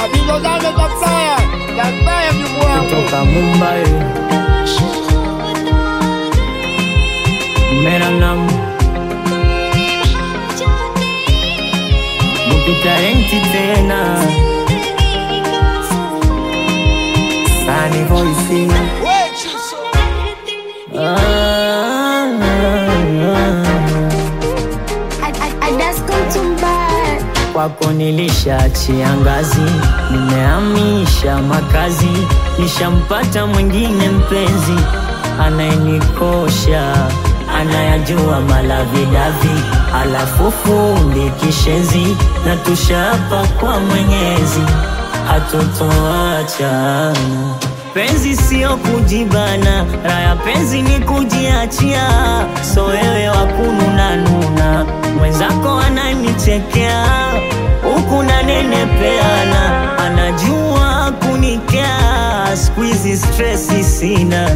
Bizo zake za Saya, za Saya mjukuu wangu. kutoka Mumbai. Mera naam Mukitalenti tena Sani voice ah, Kwako nilishaachia ngazi, nimehamisha makazi, nishampata mwingine mpenzi anayenikosha, anayajua malavidavi, alafu fundi kishenzi, na tushapa kwa Mwenyezi hatutoachana. Penzi sio kujibana, raya penzi ni kujiachia. So wewe wakununa nuna, mwenzako ananichekea huku nanenepeana, anajua kunikea. Siku hizi stresi sina,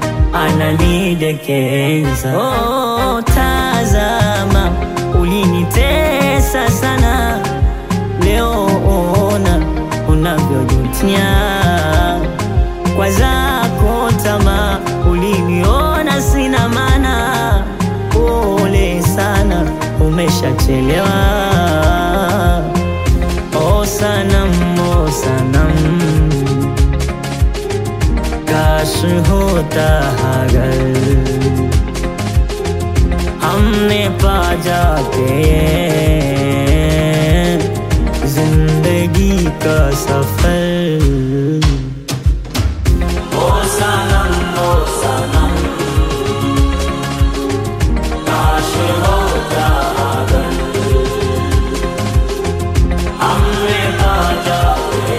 ananidekeza. Oh, tazama, ulinitesa sana, leo ona unavyojutia kwa zako tamaa, uliniona sina maana. Pole sana, umeshachelewa. Oh sanam, oh sanam, काश होता अगर हमने पा जाते जिंदगी का सफर ओ सनम ओ सनम काश होता अगर हमने पा जाते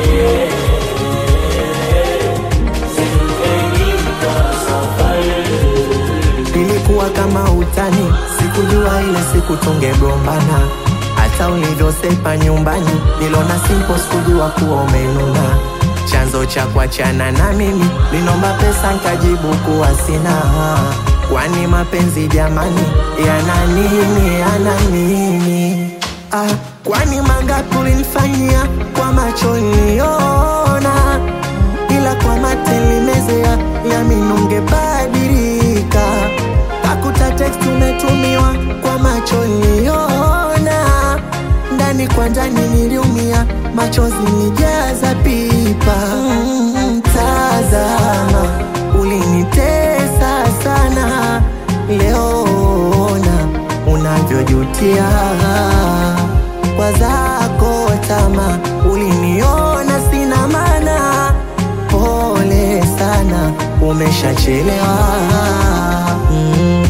जिंदगी का सफर Ilikuwa kama utani, sikujua ile siku tungegombana. Hata ulivyosepa nyumbani, nilona simple, sikujua kuwa umenuna. Chanzo cha kuachana na mimi, linomba pesa nkajibu kuwa sina. Kwani mapenzi jamani, yana nini, yana nini? Ah, kwani mangapi ulinifanyia kwa macho niliona ila kwa mate limezea yamini ungebadilika. Kakuta text umetumiwa kwa macho niliona, ndani kwa ndani niliumia, machozi nijaza pipa. Mm, tazama, ulinitesa sana, leo ona unavyojutia kwa zako tama, uliniona sina maana pole sana, umeshachelewa. Mm.